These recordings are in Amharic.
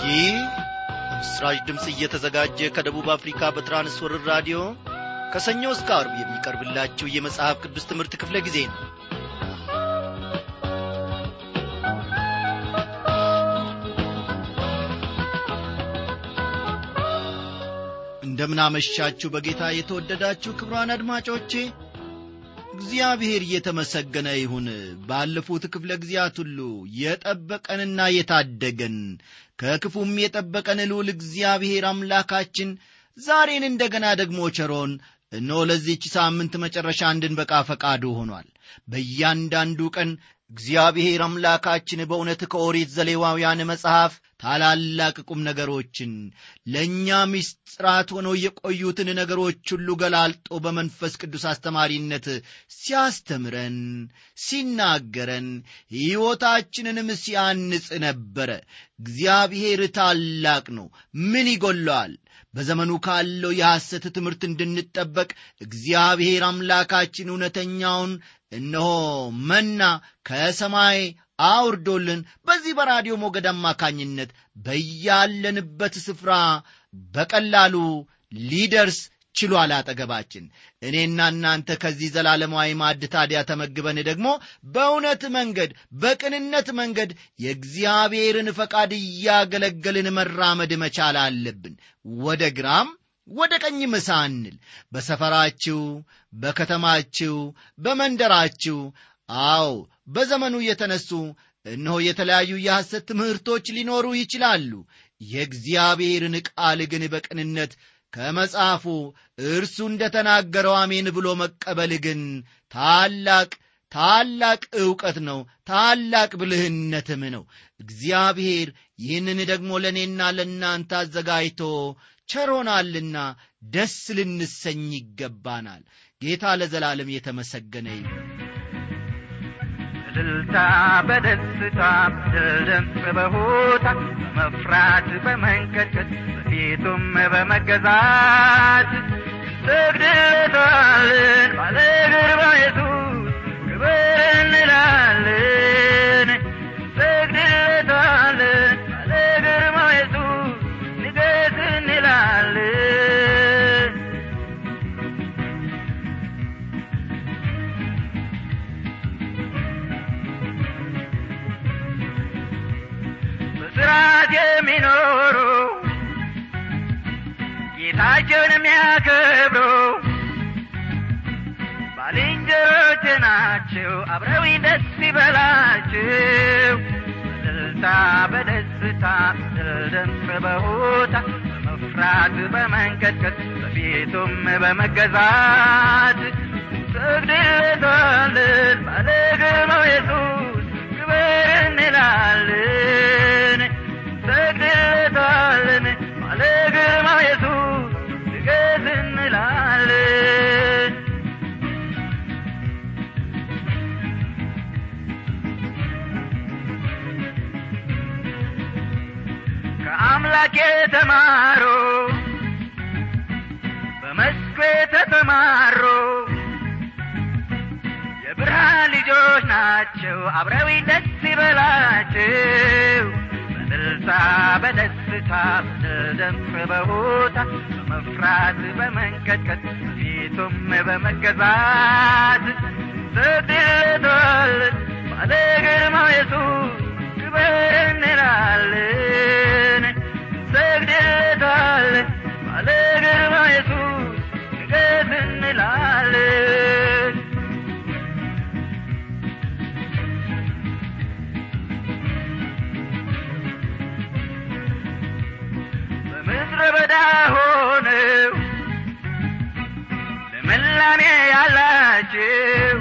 ይህ ምስራች ድምፅ እየተዘጋጀ ከደቡብ አፍሪካ በትራንስወርር ራዲዮ ከሰኞ እስከ አርብ የሚቀርብላችሁ የመጽሐፍ ቅዱስ ትምህርት ክፍለ ጊዜ ነው እንደምናመሻችሁ በጌታ የተወደዳችሁ ክብሯን አድማጮቼ እግዚአብሔር እየተመሰገነ ይሁን ባለፉት ክፍለ ጊዜያት ሁሉ የጠበቀንና የታደገን ከክፉም የጠበቀን ልዑል እግዚአብሔር አምላካችን ዛሬን እንደገና ደግሞ ቸሮን እነሆ ለዚህች ሳምንት መጨረሻ እንድንበቃ ፈቃዱ ሆኗል በእያንዳንዱ ቀን እግዚአብሔር አምላካችን በእውነት ከኦሪት ዘሌዋውያን መጽሐፍ ታላላቅ ቁም ነገሮችን ለእኛ ምስጢራት ሆነው የቆዩትን ነገሮች ሁሉ ገላልጦ በመንፈስ ቅዱስ አስተማሪነት ሲያስተምረን ሲናገረን ሕይወታችንንም ሲያንጽ ነበረ እግዚአብሔር ታላቅ ነው ምን ይጎለዋል በዘመኑ ካለው የሐሰት ትምህርት እንድንጠበቅ እግዚአብሔር አምላካችን እውነተኛውን እነሆ መና ከሰማይ አውርዶልን በዚህ በራዲዮ ሞገድ አማካኝነት በያለንበት ስፍራ በቀላሉ ሊደርስ ችሏል አጠገባችን እኔና እናንተ ከዚህ ዘላለማዊ ማዕድ ታዲያ ተመግበን ደግሞ በእውነት መንገድ በቅንነት መንገድ የእግዚአብሔርን ፈቃድ እያገለገልን መራመድ መቻል አለብን ወደ ግራም ወደ ቀኝ ምሳንል በሰፈራችሁ በከተማችሁ በመንደራችሁ አዎ በዘመኑ የተነሱ እነሆ የተለያዩ የሐሰት ትምህርቶች ሊኖሩ ይችላሉ የእግዚአብሔርን ቃል ግን በቅንነት ከመጽሐፉ እርሱ እንደ ተናገረው አሜን ብሎ መቀበል ግን ታላቅ ታላቅ ዕውቀት ነው ታላቅ ብልህነትም ነው እግዚአብሔር ይህንን ደግሞ ለእኔና ለእናንተ አዘጋጅቶ ቸሮናልና ደስ ልንሰኝ ይገባናል ጌታ ለዘላለም የተመሰገነ ይሁን እልልታ በደስታ ድምፅ በሆታ በመፍራት በመንቀጥቀጥ በፊቱም በመገዛት ሰግድለታልን ባለ ግርማ ኢየሱስ ክብር እንላለን ሰግድለታልን ባለ ግርማ ኢየሱስ ንገስ እንላለን በስርዓት የሚኖሩ ጌታቸውን የሚያከብሩ ባልንጀሮች ናቸው አብረው ደስ ይበላቸው በእልልታ በደስታ ድምፅ በሆታ በመፍራት በመንቀጥቀጥ በፊቱም በመገዛት ሰግድለታለን ባለ ግርማው ኢየሱስ ክብር እንላለን ሰግድለታለን ባለ ግርማው ኢየሱስ ንገስ እንላለን ከአምላክ የተማሩ በመስኩ የተሰማሩ የብርሃን ልጆች ናቸው አብረዊ ደስ ይበላቸው በእልልታ በደስታ በድምፅ በሆታ በመፍራት በመንቀጥቀጥ ፊቱም በመገዛት ሰግድለታለን ባለ ግርማው ኢየሱስ ክብር እንላለን ሰግድለታለን ባለ ግርማው ኢየሱስ ንገስ እንላለን በምድረ በዳ ሆነው ልምላሜ ያላቸው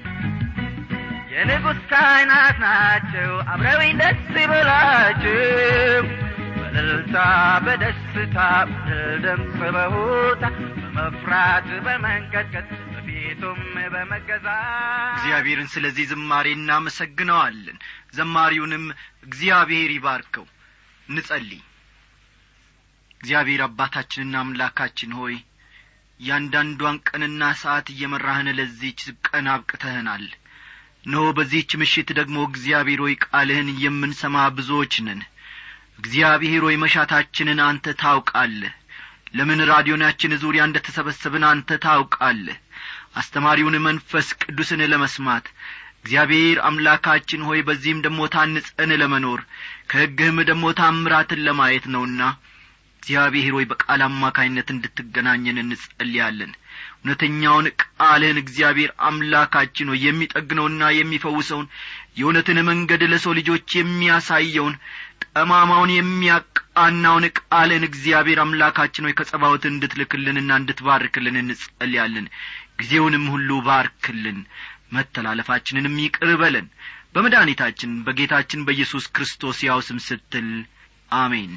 የንጉሥ ካህናት ናቸው አብረው ደስ ይበላቸው በእልልታ በደስታ ድምፅ በሆታ በመፍራት በመንቀጥቀጥ በፊቱም በመገዛት እግዚአብሔርን ስለዚህ ዝማሬ እናመሰግነዋለን ዘማሪውንም እግዚአብሔር ይባርከው ንጸልይ እግዚአብሔር አባታችንና አምላካችን ሆይ እያንዳንዷን ቀንና ሰዓት እየመራህን ለዚህች ቀን አብቅተህናል እነሆ በዚህች ምሽት ደግሞ እግዚአብሔር ሆይ ቃልህን የምንሰማ ብዙዎች ነን እግዚአብሔር ሆይ መሻታችንን አንተ ታውቃለህ ለምን ራዲዮናችን ዙሪያ እንደ ተሰበሰብን አንተ ታውቃለህ አስተማሪውን መንፈስ ቅዱስን ለመስማት እግዚአብሔር አምላካችን ሆይ በዚህም ደሞ ታንጸን ለመኖር ከሕግህም ደሞ ታምራትን ለማየት ነውና እግዚአብሔር ሆይ በቃል አማካኝነት እንድትገናኘን እንጸልያለን እውነተኛውን ቃልህን እግዚአብሔር አምላካችን ሆይ የሚጠግነውና የሚፈውሰውን የእውነትን መንገድ ለሰው ልጆች የሚያሳየውን ጠማማውን የሚያቃናውን ቃልን እግዚአብሔር አምላካችን ሆይ ከጸባወት እንድትልክልንና እንድትባርክልን እንጸልያለን ጊዜውንም ሁሉ ባርክልን መተላለፋችንንም ይቅር በለን በመድኃኒታችን በጌታችን በኢየሱስ ክርስቶስ ያው ስም ስትል አሜን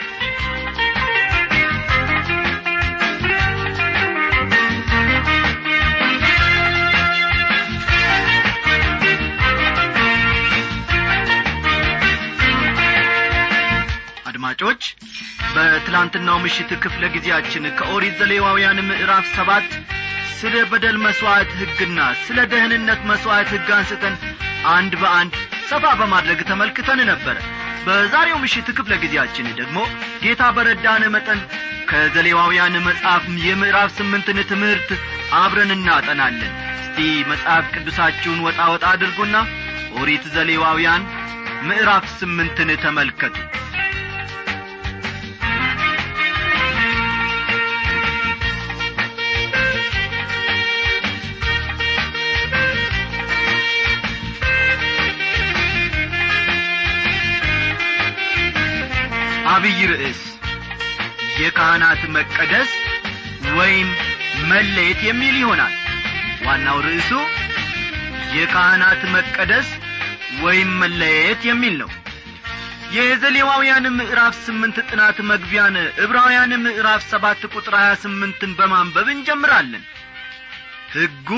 አድማጮች በትላንትናው ምሽት ክፍለ ጊዜያችን ከኦሪት ዘሌዋውያን ምዕራፍ ሰባት ስለ በደል መሥዋዕት ሕግና ስለ ደህንነት መሥዋዕት ሕግ አንስተን አንድ በአንድ ሰፋ በማድረግ ተመልክተን ነበረ በዛሬው ምሽት ክፍለ ጊዜያችን ደግሞ ጌታ በረዳን መጠን ከዘሌዋውያን መጽሐፍ የምዕራፍ ስምንትን ትምህርት አብረን እናጠናለን እስቲ መጽሐፍ ቅዱሳችሁን ወጣ ወጣ አድርጉና ኦሪት ዘሌዋውያን ምዕራፍ ስምንትን ተመልከቱ አብይ ርዕስ የካህናት መቀደስ ወይም መለየት የሚል ይሆናል ዋናው ርዕሱ የካህናት መቀደስ ወይም መለየት የሚል ነው የዘሌዋውያን ምዕራፍ ስምንት ጥናት መግቢያን ዕብራውያን ምዕራፍ ሰባት ቁጥር ሀያ ስምንትን በማንበብ እንጀምራለን ሕጉ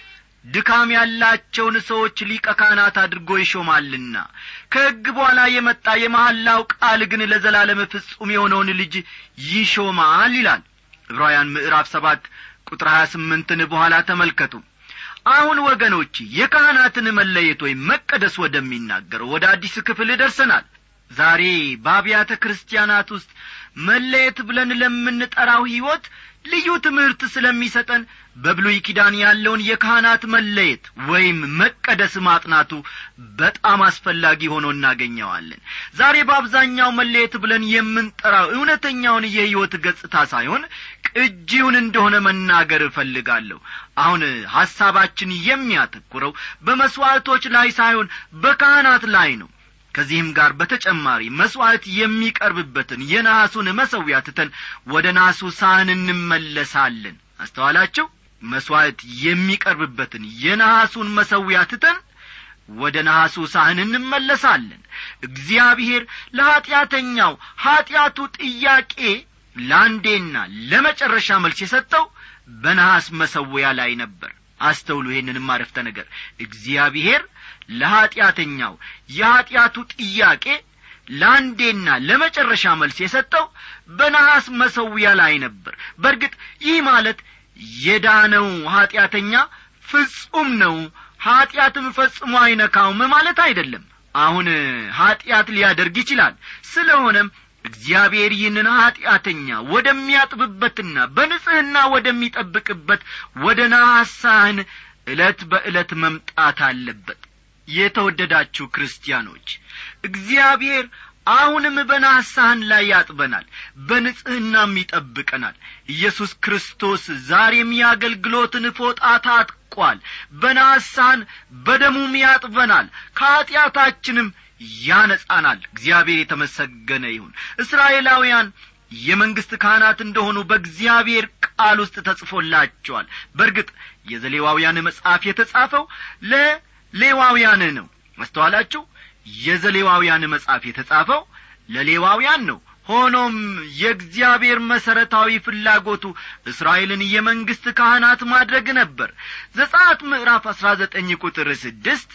ድካም ያላቸውን ሰዎች ሊቀ ካህናት አድርጎ ይሾማልና ከሕግ በኋላ የመጣ የመሐላው ቃል ግን ለዘላለም ፍጹም የሆነውን ልጅ ይሾማል ይላል ዕብራውያን ምዕራፍ ሰባት ቁጥር ሀያ ስምንትን በኋላ ተመልከቱ አሁን ወገኖች የካህናትን መለየት ወይም መቀደስ ወደሚናገረው ወደ አዲስ ክፍል ደርሰናል ዛሬ በአብያተ ክርስቲያናት ውስጥ መለየት ብለን ለምንጠራው ሕይወት ልዩ ትምህርት ስለሚሰጠን በብሉይ ኪዳን ያለውን የካህናት መለየት ወይም መቀደስ ማጥናቱ በጣም አስፈላጊ ሆኖ እናገኘዋለን ዛሬ በአብዛኛው መለየት ብለን የምንጠራው እውነተኛውን የሕይወት ገጽታ ሳይሆን ቅጂውን እንደሆነ መናገር እፈልጋለሁ አሁን ሐሳባችን የሚያተኩረው በመሥዋዕቶች ላይ ሳይሆን በካህናት ላይ ነው ከዚህም ጋር በተጨማሪ መሥዋዕት የሚቀርብበትን የነሐሱን መሠዊያ ትተን ወደ ናሱ ሳህን እንመለሳለን አስተዋላችሁ መሥዋዕት የሚቀርብበትን የነሐሱን መሠዊያ ትተን ወደ ነሐሱ ሳህን እንመለሳለን እግዚአብሔር ለኀጢአተኛው ኀጢአቱ ጥያቄ ለአንዴና ለመጨረሻ መልስ የሰጠው በነሐስ መሠዊያ ላይ ነበር አስተውሉ ይህንንም አረፍተ ነገር እግዚአብሔር ለኀጢአተኛው የኀጢአቱ ጥያቄ ለአንዴና ለመጨረሻ መልስ የሰጠው በነሐስ መሠዊያ ላይ ነበር በርግጥ ይህ ማለት የዳነው ኀጢአተኛ ፍጹም ነው ኀጢአትም ፈጽሞ አይነካውም ማለት አይደለም አሁን ኀጢአት ሊያደርግ ይችላል ስለሆነም እግዚአብሔር ይህንን ኀጢአተኛ ወደሚያጥብበትና በንጽሕና ወደሚጠብቅበት ወደ ናሳህን ዕለት በዕለት መምጣት አለበት የተወደዳችሁ ክርስቲያኖች እግዚአብሔር አሁንም በናሳህን ላይ ያጥበናል በንጽሕናም ይጠብቀናል ኢየሱስ ክርስቶስ ዛሬም የአገልግሎትን ፎጣ ታጥቋል በናሳህን በደሙም ያጥበናል ከኀጢአታችንም ያነጻናል እግዚአብሔር የተመሰገነ ይሁን እስራኤላውያን የመንግሥት ካህናት እንደሆኑ በእግዚአብሔር ቃል ውስጥ ተጽፎላቸዋል በርግጥ የዘሌዋውያን መጽሐፍ የተጻፈው ለሌዋውያን ነው መስተዋላችሁ የዘሌዋውያን መጽሐፍ የተጻፈው ለሌዋውያን ነው ሆኖም የእግዚአብሔር መሠረታዊ ፍላጎቱ እስራኤልን የመንግሥት ካህናት ማድረግ ነበር ዘጻት ምዕራፍ አሥራ ዘጠኝ ቁጥር ስድስት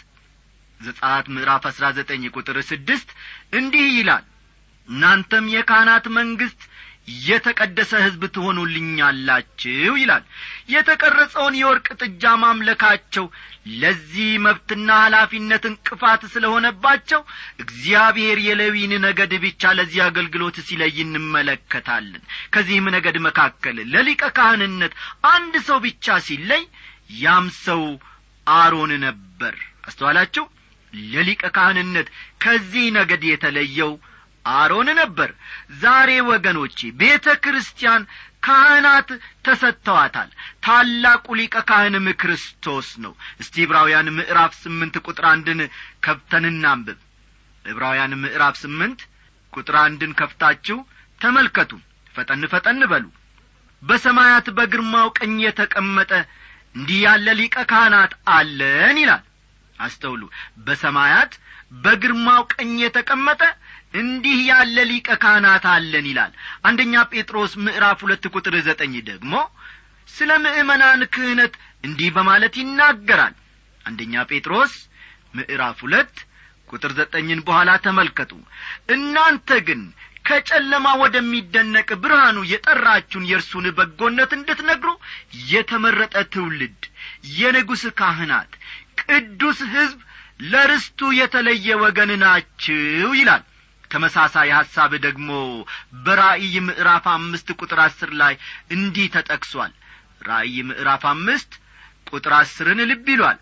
ዘጻት ምዕራፍ አሥራ ዘጠኝ ቁጥር ስድስት እንዲህ ይላል እናንተም የካህናት መንግሥት የተቀደሰ ሕዝብ ትሆኑልኛላችሁ ይላል የተቀረጸውን የወርቅ ጥጃ ማምለካቸው ለዚህ መብትና ኃላፊነት እንቅፋት ስለሆነባቸው እግዚአብሔር የሌዊን ነገድ ብቻ ለዚህ አገልግሎት ሲለይ እንመለከታለን ከዚህም ነገድ መካከል ለሊቀ ካህንነት አንድ ሰው ብቻ ሲለይ ያም ሰው አሮን ነበር አስተዋላችሁ ለሊቀ ካህንነት ከዚህ ነገድ የተለየው አሮን ነበር ዛሬ ወገኖቼ ቤተ ክርስቲያን ካህናት ተሰጥተዋታል ታላቁ ሊቀ ካህንም ክርስቶስ ነው እስቲ ዕብራውያን ምዕራፍ ስምንት ቁጥር አንድን ከፍተን እናንብብ ዕብራውያን ምዕራፍ ስምንት ቁጥር አንድን ከፍታችሁ ተመልከቱ ፈጠን ፈጠን በሉ በሰማያት በግርማው ቀኝ የተቀመጠ እንዲህ ያለ ሊቀ ካህናት አለን ይላል አስተውሉ በሰማያት በግርማው ቀኝ የተቀመጠ እንዲህ ያለ ሊቀ ካህናት አለን ይላል አንደኛ ጴጥሮስ ምዕራፍ ሁለት ቁጥር ዘጠኝ ደግሞ ስለ ምእመናን ክህነት እንዲህ በማለት ይናገራል አንደኛ ጴጥሮስ ምዕራፍ ሁለት ቁጥር ዘጠኝን በኋላ ተመልከቱ እናንተ ግን ከጨለማ ወደሚደነቅ ብርሃኑ የጠራችሁን የእርሱን በጎነት እንድትነግሩ የተመረጠ ትውልድ የንጉሥ ካህናት ቅዱስ ሕዝብ ለርስቱ የተለየ ወገን ናችሁ ይላል ተመሳሳይ ሐሳብ ደግሞ በራእይ ምዕራፍ አምስት ቁጥር አስር ላይ እንዲህ ተጠቅሷል ራእይ ምዕራፍ አምስት ቁጥር አስርን ልብ ይሏል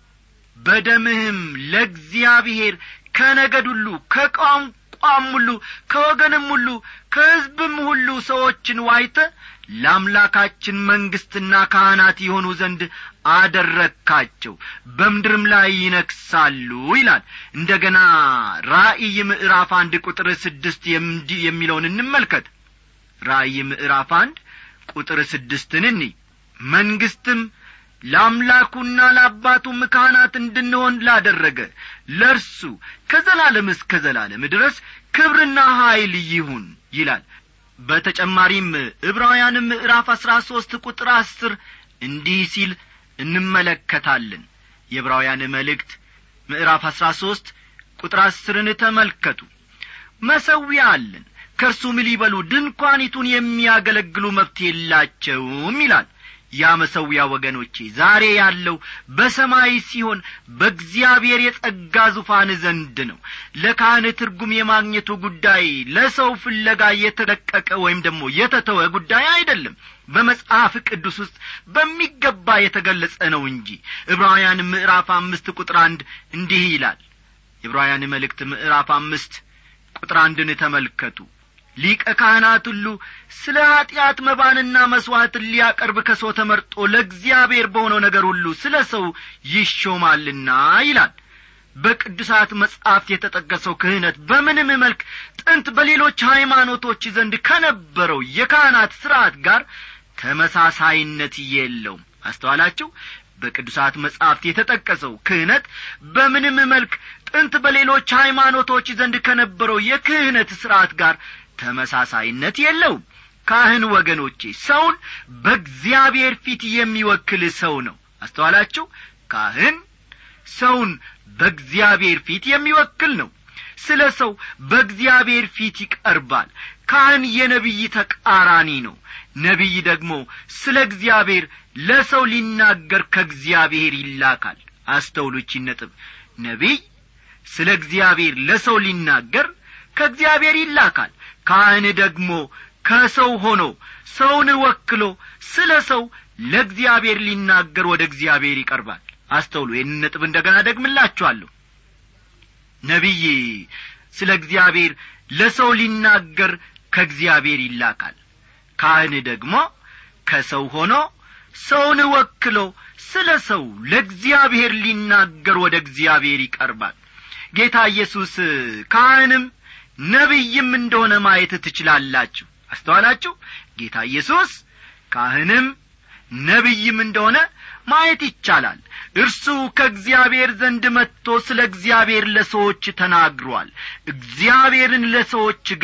በደምህም ለእግዚአብሔር ከነገድ ሁሉ ከቋንቋም ሁሉ ከወገንም ሁሉ ከሕዝብም ሁሉ ሰዎችን ዋይተ ለአምላካችን መንግሥትና ካህናት የሆኑ ዘንድ አደረግካቸው በምድርም ላይ ይነክሳሉ ይላል እንደ ገና ራእይ ምዕራፍ አንድ ቁጥር ስድስት የሚለውን እንመልከት ራእይ ምዕራፍ አንድ ቁጥር ስድስትን እኒ መንግሥትም ለአምላኩና ለአባቱም ካህናት እንድንሆን ላደረገ ለእርሱ ከዘላለም እስከ ዘላለም ድረስ ክብርና ኀይል ይሁን ይላል በተጨማሪም ዕብራውያን ምዕራፍ አሥራ ሦስት ቁጥር አስር እንዲህ ሲል እንመለከታለን የዕብራውያን መልእክት ምዕራፍ አሥራ ሦስት ቁጥር አስርን ተመልከቱ መሰዊያ አለን ከእርሱም ሊበሉ ድንኳኒቱን የሚያገለግሉ መብት የላቸውም ይላል ያ መሰዊያ ወገኖቼ ዛሬ ያለው በሰማይ ሲሆን በእግዚአብሔር የጸጋ ዙፋን ዘንድ ነው ለካህን ትርጉም የማግኘቱ ጉዳይ ለሰው ፍለጋ የተደቀቀ ወይም ደግሞ የተተወ ጉዳይ አይደለም በመጽሐፍ ቅዱስ ውስጥ በሚገባ የተገለጸ ነው እንጂ ዕብራውያን ምዕራፍ አምስት ቁጥር አንድ እንዲህ ይላል የዕብራውያን መልእክት ምዕራፍ አምስት ቁጥር አንድን ተመልከቱ ሊቀ ካህናት ሁሉ ስለ ኀጢአት መባንና መሥዋዕትን ሊያቀርብ ከሰው ተመርጦ ለእግዚአብሔር በሆነው ነገር ሁሉ ስለ ሰው ይሾማልና ይላል በቅዱሳት መጻሕፍት የተጠቀሰው ክህነት በምንም መልክ ጥንት በሌሎች ሃይማኖቶች ዘንድ ከነበረው የካህናት ሥርዓት ጋር ተመሳሳይነት የለውም አስተዋላችሁ በቅዱሳት መጻሕፍት የተጠቀሰው ክህነት በምንም መልክ ጥንት በሌሎች ሃይማኖቶች ዘንድ ከነበረው የክህነት ሥርዓት ጋር ተመሳሳይነት የለውም ካህን ወገኖቼ ሰውን በእግዚአብሔር ፊት የሚወክል ሰው ነው አስተዋላችሁ ካህን ሰውን በእግዚአብሔር ፊት የሚወክል ነው ስለ ሰው በእግዚአብሔር ፊት ይቀርባል ካህን የነቢይ ተቃራኒ ነው ነቢይ ደግሞ ስለ እግዚአብሔር ለሰው ሊናገር ከእግዚአብሔር ይላካል አስተውሉቺ ነጥብ ነቢይ ስለ እግዚአብሔር ለሰው ሊናገር ከእግዚአብሔር ይላካል ካህን ደግሞ ከሰው ሆኖ ሰውን ወክሎ ስለ ሰው ለእግዚአብሔር ሊናገር ወደ እግዚአብሔር ይቀርባል አስተውሉ ይህን ነጥብ እንደ ገና ደግምላችኋለሁ ነቢይ ስለ እግዚአብሔር ለሰው ሊናገር ከእግዚአብሔር ይላካል ካህን ደግሞ ከሰው ሆኖ ሰውን ወክሎ ስለ ሰው ለእግዚአብሔር ሊናገር ወደ እግዚአብሔር ይቀርባል ጌታ ኢየሱስ ካህንም ነቢይም እንደሆነ ማየት ትችላላችሁ አስተዋላችሁ ጌታ ኢየሱስ ካህንም ነቢይም እንደሆነ ማየት ይቻላል እርሱ ከእግዚአብሔር ዘንድ መጥቶ ስለ እግዚአብሔር ለሰዎች ተናግሯል እግዚአብሔርን ለሰዎች ገልጧል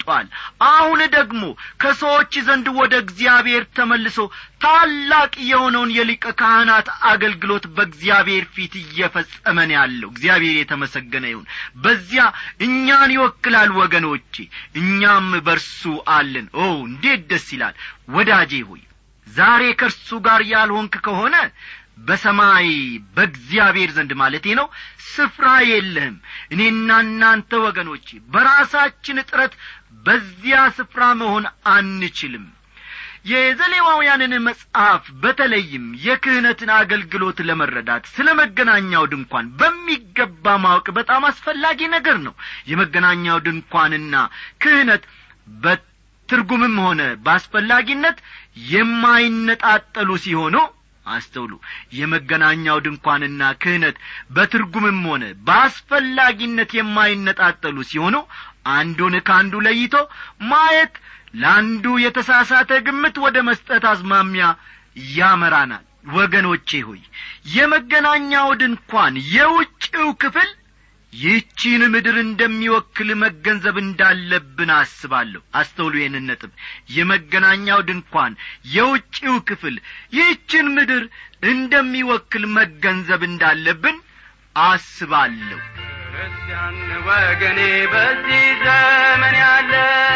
አልፏል አሁን ደግሞ ከሰዎች ዘንድ ወደ እግዚአብሔር ተመልሶ ታላቅ የሆነውን የሊቀ ካህናት አገልግሎት በእግዚአብሔር ፊት እየፈጸመን ያለው እግዚአብሔር የተመሰገነ ይሁን በዚያ እኛን ይወክላል ወገኖቼ እኛም በርሱ አለን ኦ እንዴት ደስ ይላል ወዳጄ ሆይ ዛሬ ከእርሱ ጋር ያልሆንክ ከሆነ በሰማይ በእግዚአብሔር ዘንድ ማለቴ ነው ስፍራ የለህም እኔና እናንተ ወገኖቼ በራሳችን ጥረት በዚያ ስፍራ መሆን አንችልም የዘሌዋውያንን መጽሐፍ በተለይም የክህነትን አገልግሎት ለመረዳት ስለ መገናኛው ድንኳን በሚገባ ማወቅ በጣም አስፈላጊ ነገር ነው የመገናኛው ድንኳንና ክህነት በትርጉምም ሆነ በአስፈላጊነት የማይነጣጠሉ ሲሆኑ አስተውሉ የመገናኛው ድንኳንና ክህነት በትርጉምም ሆነ በአስፈላጊነት የማይነጣጠሉ ሲሆኑ አንዱን ከአንዱ ለይቶ ማየት ለአንዱ የተሳሳተ ግምት ወደ መስጠት አዝማሚያ ያመራናል ወገኖቼ ሆይ የመገናኛው ድንኳን የውጭው ክፍል ይህቺን ምድር እንደሚወክል መገንዘብ እንዳለብን አስባለሁ አስተውሉ ይህንን ነጥብ የመገናኛው ድንኳን የውጭው ክፍል ይህችን ምድር እንደሚወክል መገንዘብ እንዳለብን አስባለሁ ክርስቲያን ወገኔ በዚህ ዘመን ያለ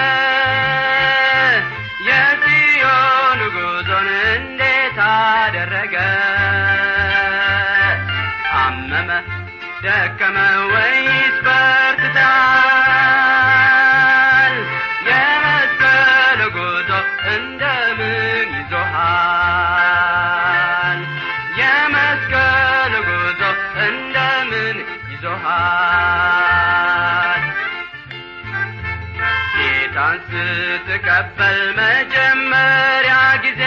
የጽዮን ጉዞን እንዴት አደረገ አመመ ደከመ ወይስ በርትታል የመስቀል ጉዞ እንደምን ይዞሃል የመስቀል ጉዞ እንደምን ይዞሃል ጌታን ስትቀበል መጀመሪያ ጊዜ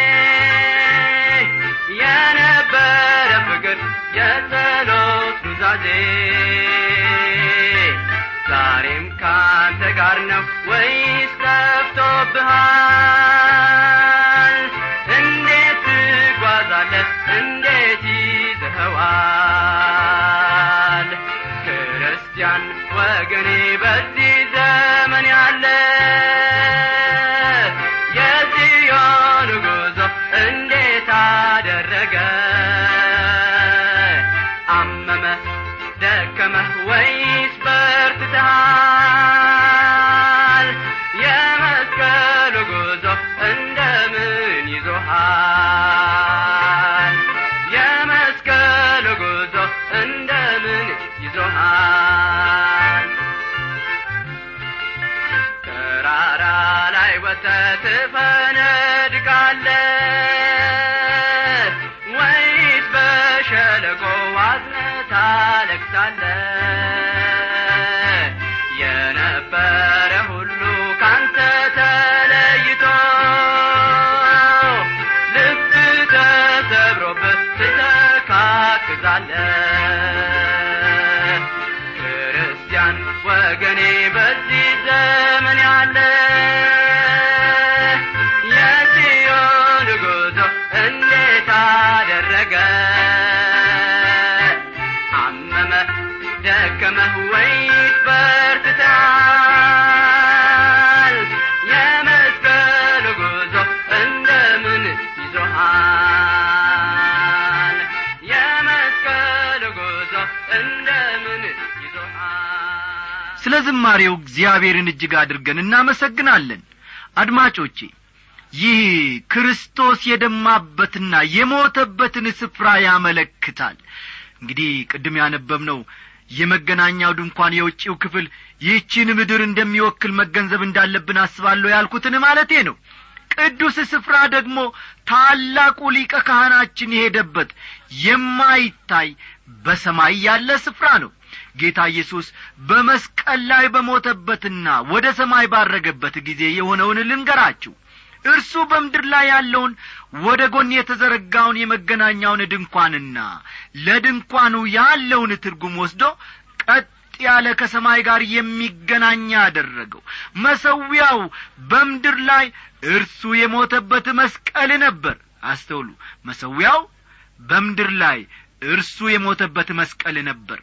የነበረ ፍቅር የጸሎት ኑዛዜ ዛሬም ካንተ ጋር ነው ወይስ ጠፍቶብሃል እንዴት ትጓዛለህ እንዴት ይዘኸዋል ክርስቲያን ወገኔ በዚህ ዘመን ያለ የጽዮን ጉዞ እንዴት አደረገ አመመ ደከመ ወይስ በርትተሃል የመስቀሉ ጉዞ እንደምን ይዞሃል የመስቀሉ ጉዞ እንደምን ይዞሃል ተራራ ላይ ወጥተህ ትፈነድቃለህ ወይስ በሸለቆ አዝነህ ታለቅሳለህ የነበረ ሁሉ ካንተ ተለይቶ ልብ ተሰብሮበት ትተካክዛለህ ክርስቲያን ወገኔ በዚህ ዘመን ያለ የጽዮን ጉዞ እንዴት አደረገ አመመ ደከመህ ወይስ በርትተሃል የመስቀል ጉዞ እንደምን ይዞሃል የመስቀል ጉዞ እንደምን ይዞሃል ስለ ዝማሬው እግዚአብሔርን እጅግ አድርገን እናመሰግናለን አድማጮቼ ይህ ክርስቶስ የደማበትና የሞተበትን ስፍራ ያመለክታል እንግዲህ ቅድም ያነበብነው የመገናኛው ድንኳን የውጭው ክፍል ይህችን ምድር እንደሚወክል መገንዘብ እንዳለብን አስባለሁ ያልኩትን ማለቴ ነው ቅዱስ ስፍራ ደግሞ ታላቁ ሊቀ ካህናችን የሄደበት የማይታይ በሰማይ ያለ ስፍራ ነው ጌታ ኢየሱስ በመስቀል ላይ በሞተበትና ወደ ሰማይ ባረገበት ጊዜ የሆነውን ልንገራችሁ እርሱ በምድር ላይ ያለውን ወደ ጎን የተዘረጋውን የመገናኛውን ድንኳንና ለድንኳኑ ያለውን ትርጉም ወስዶ ቀጥ ያለ ከሰማይ ጋር የሚገናኝ አደረገው መሰዊያው በምድር ላይ እርሱ የሞተበት መስቀል ነበር አስተውሉ መሰዊያው በምድር ላይ እርሱ የሞተበት መስቀል ነበር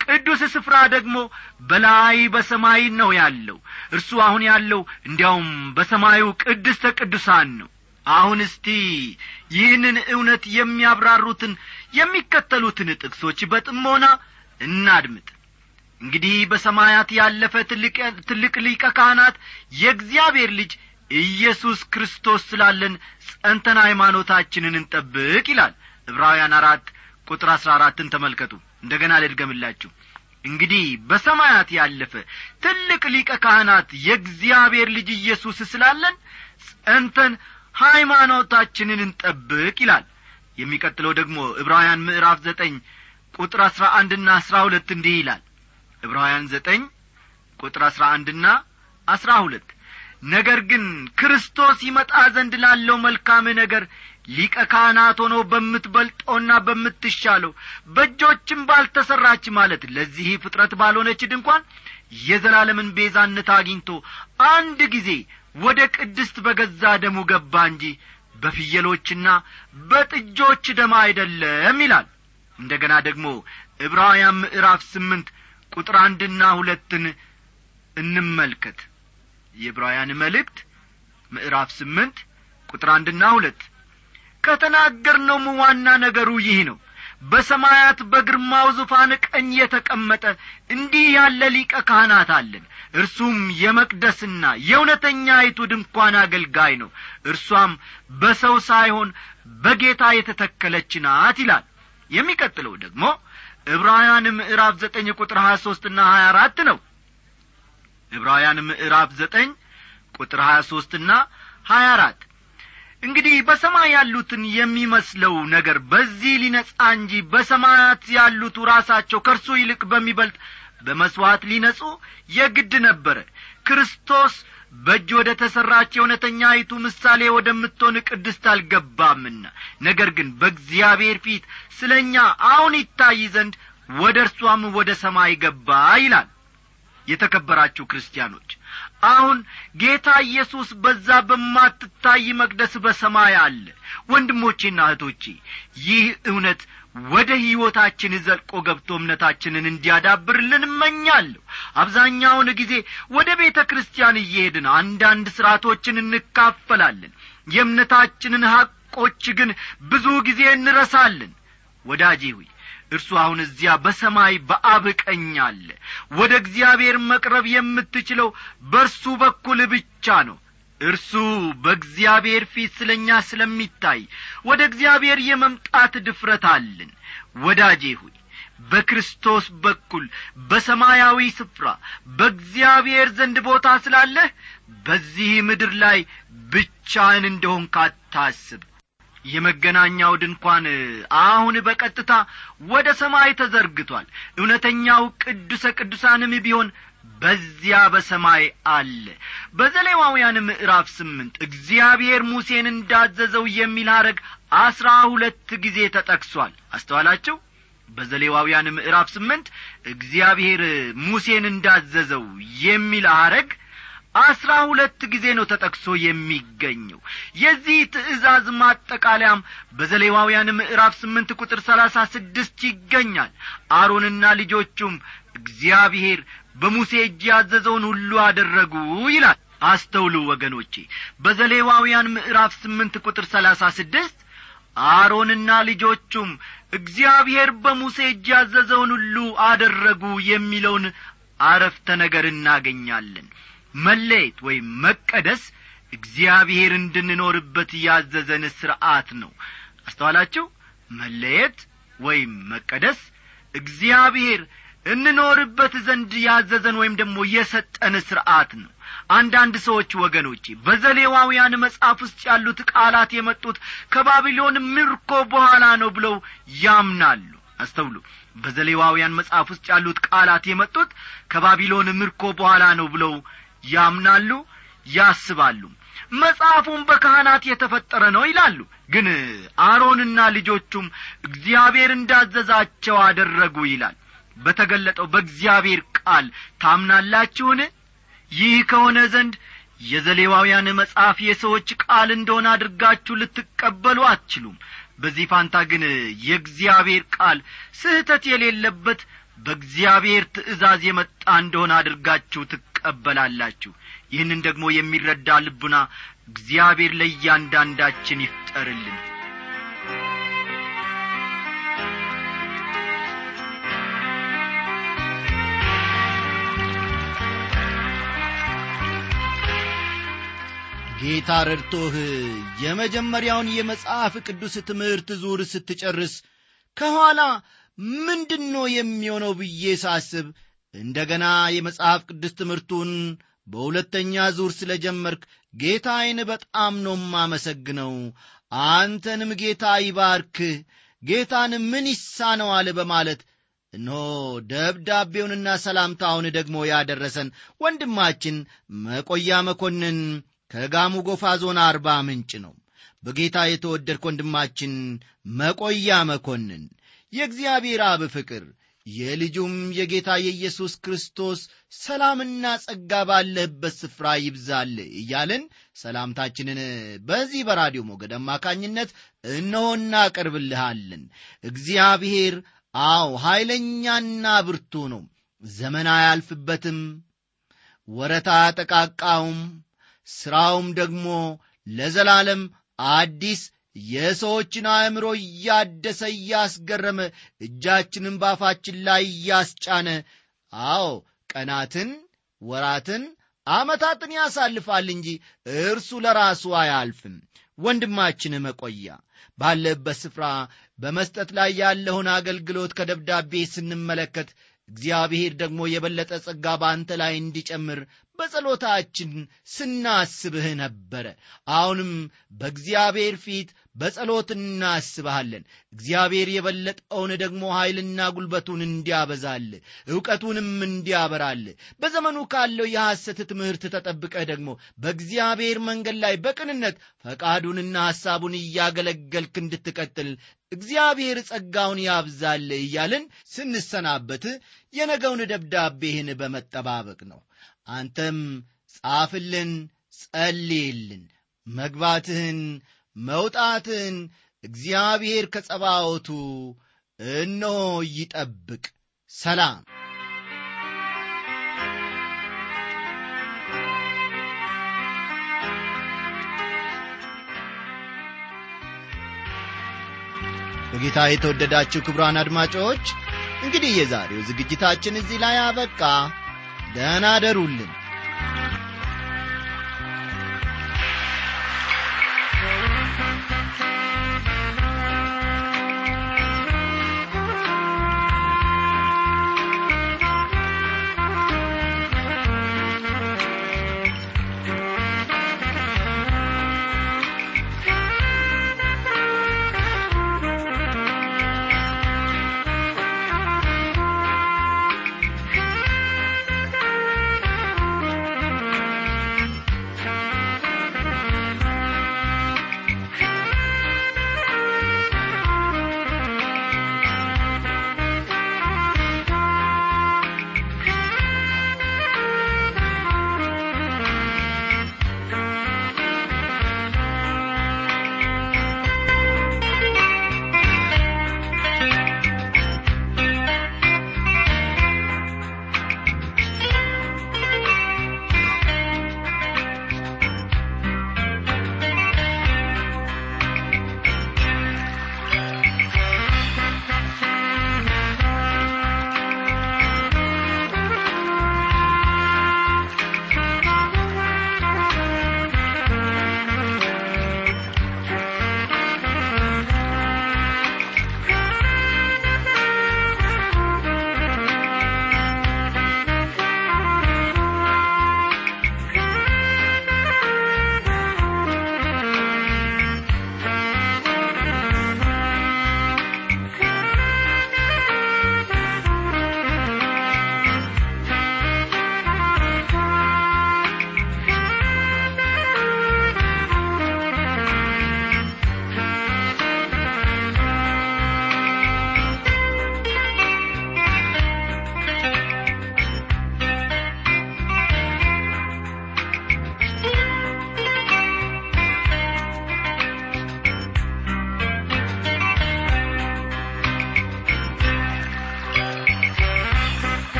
ቅዱስ ስፍራ ደግሞ በላይ በሰማይ ነው ያለው እርሱ አሁን ያለው እንዲያውም በሰማዩ ቅድስተ ቅዱሳን ነው አሁን እስቲ ይህንን እውነት የሚያብራሩትን የሚከተሉትን ጥቅሶች በጥሞና እናድምጥ እንግዲህ በሰማያት ያለፈ ትልቅ ሊቀ ካህናት የእግዚአብሔር ልጅ ኢየሱስ ክርስቶስ ስላለን ጸንተን ሃይማኖታችንን እንጠብቅ ይላል ዕብራውያን አራት ቁጥር አሥራ አራትን ተመልከቱ እንደ ገና ልድገምላችሁ እንግዲህ በሰማያት ያለፈ ትልቅ ሊቀ ካህናት የእግዚአብሔር ልጅ ኢየሱስ ስላለን ጸንተን ሃይማኖታችንን እንጠብቅ ይላል የሚቀጥለው ደግሞ ዕብራውያን ምዕራፍ ዘጠኝ ቁጥር አሥራ አንድና አሥራ ሁለት እንዲህ ይላል ዕብራውያን ዘጠኝ ቁጥር አሥራ አንድና አሥራ ሁለት ነገር ግን ክርስቶስ ይመጣ ዘንድ ላለው መልካም ነገር ሊቀ ካህናት ሆኖ በምትበልጠውና በምትሻለው በእጆችም ባልተሠራች ማለት ለዚህ ፍጥረት ባልሆነች ድንኳን የዘላለምን ቤዛነት አግኝቶ አንድ ጊዜ ወደ ቅድስት በገዛ ደሙ ገባ እንጂ በፍየሎችና በጥጆች ደም አይደለም ይላል እንደ ገና ደግሞ ዕብራውያን ምዕራፍ ስምንት ቁጥር አንድና ሁለትን እንመልከት የዕብራውያን መልእክት ምዕራፍ ስምንት ቁጥር አንድና ሁለት ከተናገርነውም ዋና ነገሩ ይህ ነው በሰማያት በግርማው ዙፋን ቀኝ የተቀመጠ እንዲህ ያለ ሊቀ ካህናት አለን እርሱም የመቅደስና የእውነተኛይቱ ድንኳን አገልጋይ ነው እርሷም በሰው ሳይሆን በጌታ የተተከለች ናት ይላል የሚቀጥለው ደግሞ ዕብራውያን ምዕራፍ ዘጠኝ ቁጥር ሀያ ሦስትና ሀያ አራት ነው ዕብራውያን ምዕራፍ ዘጠኝ ቁጥር ሀያ ሦስትና ሀያ አራት እንግዲህ በሰማይ ያሉትን የሚመስለው ነገር በዚህ ሊነጻ እንጂ በሰማያት ያሉቱ ራሳቸው ከእርሱ ይልቅ በሚበልጥ በመሥዋዕት ሊነጹ የግድ ነበረ ክርስቶስ በእጅ ወደ ተሠራች የእውነተኛይቱ ምሳሌ ወደምትሆን ቅድስት አልገባምና ነገር ግን በእግዚአብሔር ፊት ስለ እኛ አሁን ይታይ ዘንድ ወደ እርሷም ወደ ሰማይ ገባ ይላል የተከበራችሁ ክርስቲያኖች አሁን ጌታ ኢየሱስ በዛ በማትታይ መቅደስ በሰማይ አለ ወንድሞቼና እህቶቼ ይህ እውነት ወደ ሕይወታችን ዘልቆ ገብቶ እምነታችንን እንዲያዳብርልን እመኛለሁ አብዛኛውን ጊዜ ወደ ቤተ ክርስቲያን እየሄድን አንዳንድ ሥርዓቶችን እንካፈላለን የእምነታችንን ሐቆች ግን ብዙ ጊዜ እንረሳለን ወዳጄ ሆይ እርሱ አሁን እዚያ በሰማይ በአብ ቀኝ አለ ወደ እግዚአብሔር መቅረብ የምትችለው በእርሱ በኩል ብቻ ነው እርሱ በእግዚአብሔር ፊት ስለ እኛ ስለሚታይ ወደ እግዚአብሔር የመምጣት ድፍረት አለን ወዳጄ ሆይ በክርስቶስ በኩል በሰማያዊ ስፍራ በእግዚአብሔር ዘንድ ቦታ ስላለህ በዚህ ምድር ላይ ብቻህን እንደሆን ካታስብ የመገናኛው ድንኳን አሁን በቀጥታ ወደ ሰማይ ተዘርግቷል እውነተኛው ቅዱሰ ቅዱሳንም ቢሆን በዚያ በሰማይ አለ በዘሌዋውያን ምዕራፍ ስምንት እግዚአብሔር ሙሴን እንዳዘዘው የሚል ሐረግ አስራ ሁለት ጊዜ ተጠቅሷል አስተዋላችሁ በዘሌዋውያን ምዕራፍ ስምንት እግዚአብሔር ሙሴን እንዳዘዘው የሚል ሐረግ አስራ ሁለት ጊዜ ነው ተጠቅሶ የሚገኘው የዚህ ትእዛዝ ማጠቃለያም በዘሌዋውያን ምዕራፍ ስምንት ቁጥር ሰላሳ ስድስት ይገኛል አሮንና ልጆቹም እግዚአብሔር በሙሴ እጅ ያዘዘውን ሁሉ አደረጉ ይላል አስተውሉ ወገኖቼ በዘሌዋውያን ምዕራፍ ስምንት ቁጥር ሰላሳ ስድስት አሮንና ልጆቹም እግዚአብሔር በሙሴ እጅ ያዘዘውን ሁሉ አደረጉ የሚለውን አረፍተ ነገር እናገኛለን መለየት ወይም መቀደስ እግዚአብሔር እንድንኖርበት ያዘዘን ሥርዓት ነው አስተዋላችሁ መለየት ወይም መቀደስ እግዚአብሔር እንኖርበት ዘንድ ያዘዘን ወይም ደግሞ የሰጠን ሥርዓት ነው አንዳንድ ሰዎች ወገኖቼ በዘሌዋውያን መጽሐፍ ውስጥ ያሉት ቃላት የመጡት ከባቢሎን ምርኮ በኋላ ነው ብለው ያምናሉ አስተውሉ በዘሌዋውያን መጽሐፍ ውስጥ ያሉት ቃላት የመጡት ከባቢሎን ምርኮ በኋላ ነው ብለው ያምናሉ ያስባሉ መጽሐፉም በካህናት የተፈጠረ ነው ይላሉ ግን አሮንና ልጆቹም እግዚአብሔር እንዳዘዛቸው አደረጉ ይላል በተገለጠው በእግዚአብሔር ቃል ታምናላችሁን ይህ ከሆነ ዘንድ የዘሌዋውያን መጽሐፍ የሰዎች ቃል እንደሆነ አድርጋችሁ ልትቀበሉ አትችሉም በዚህ ፋንታ ግን የእግዚአብሔር ቃል ስህተት የሌለበት በእግዚአብሔር ትእዛዝ የመጣ እንደሆነ አድርጋችሁ ትቀበላላችሁ ይህንን ደግሞ የሚረዳ ልቡና እግዚአብሔር ለእያንዳንዳችን ይፍጠርልን ጌታ ረድቶህ የመጀመሪያውን የመጽሐፍ ቅዱስ ትምህርት ዙር ስትጨርስ ከኋላ ምንድን ነው የሚሆነው ብዬ ሳስብ እንደገና የመጽሐፍ ቅዱስ ትምህርቱን በሁለተኛ ዙር ስለ ጀመርክ ጌታዬን በጣም ነው ማመሰግነው አንተንም ጌታ ይባርክህ ጌታን ምን ይሳነዋል በማለት እነሆ ደብዳቤውንና ሰላምታውን ደግሞ ያደረሰን ወንድማችን መቆያ መኮንን ከጋሙ ጎፋ ዞን አርባ ምንጭ ነው በጌታ የተወደድክ ወንድማችን መቆያ መኮንን የእግዚአብሔር አብ ፍቅር የልጁም የጌታ የኢየሱስ ክርስቶስ ሰላምና ጸጋ ባለህበት ስፍራ ይብዛል እያልን ሰላምታችንን በዚህ በራዲዮ ሞገድ አማካኝነት እነሆ እናቀርብልሃለን እግዚአብሔር አዎ ኃይለኛና ብርቱ ነው ዘመን አያልፍበትም ወረታ ጠቃቃውም ሥራውም ደግሞ ለዘላለም አዲስ የሰዎችን አእምሮ እያደሰ እያስገረመ እጃችንን ባፋችን ላይ እያስጫነ አዎ ቀናትን ወራትን ዓመታትን ያሳልፋል እንጂ እርሱ ለራሱ አያልፍም ወንድማችን መቆያ ባለበት ስፍራ በመስጠት ላይ ያለውን አገልግሎት ከደብዳቤ ስንመለከት እግዚአብሔር ደግሞ የበለጠ ጸጋ በአንተ ላይ እንዲጨምር በጸሎታችን ስናስብህ ነበረ አሁንም በእግዚአብሔር ፊት በጸሎት እናስብሃለን እግዚአብሔር የበለጠውን ደግሞ ኀይልና ጉልበቱን እንዲያበዛል ዕውቀቱንም እንዲያበራል በዘመኑ ካለው የሐሰት ትምህርት ተጠብቀህ ደግሞ በእግዚአብሔር መንገድ ላይ በቅንነት ፈቃዱንና ሐሳቡን እያገለገልክ እንድትቀጥል እግዚአብሔር ጸጋውን ያብዛል እያልን ስንሰናበት የነገውን ደብዳቤህን በመጠባበቅ ነው አንተም ጻፍልን ጸልይልን መግባትህን መውጣትህን እግዚአብሔር ከጸባዖቱ እነሆ ይጠብቅ ሰላም በጌታ የተወደዳችሁ ክብሯን አድማጮች እንግዲህ የዛሬው ዝግጅታችን እዚህ ላይ አበቃ ደህና አደሩልን